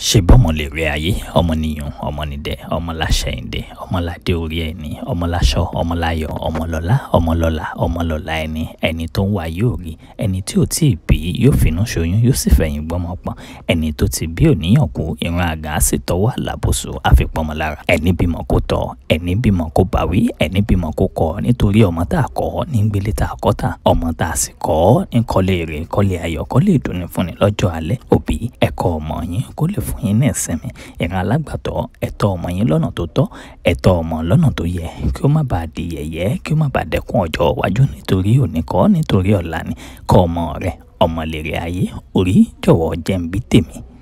ṣe bọ́mọ lè rí ayé ọmọnìyàn ọmọnìdẹ ọmọláṣẹ́yìndẹ ọmọládé orí ẹni ọmọláṣọ ọmọláyọ̀ ọmọlọ́lá ọmọlọ́lá ọmọlọ́lá ẹni ẹni tó ń wá yóò rí ẹni tí ò tí ì bí yóò finú ṣoyún yóò sì fẹ̀yìn gbọ́mọ pọ̀n ẹni tó ti bí òníyàn kú irun àgà á sì tọwọ́ àlàbòsò àfipọ́nmọ lára ẹni bímọ kó tọ́ ẹni bímọ kó báwí ẹni bímọ kó kọ́ nítorí ọmọ tá a kọ́ ní gbélé tá a kọ́ tà ọmọ tá a sì kọ́ ní kọ́lé rè kọ́lé ayọ̀ kọ́lé ìdùnnú fúnni lọ́jọ́ alẹ́ òbí ẹ̀kọ́ ọmọ yín kó lè fún yín ní ìsinmi ìran alágbàtọ́ ẹ̀tọ́ ọmọ yín lọ́nà tó tọ́ ẹ̀tọ́ ọmọ lọ́nà tó yẹ kí ó má bàa di yẹ̀yẹ́ kí ó má bàa dẹ́kun ọjọ́ iwájú nítorí òní kọ́ nítorí ọ̀la ni kọ́ ọmọ rẹ ọmọ lèrè ayé orí jọ̀wọ́ jẹ́ ń bí tèmi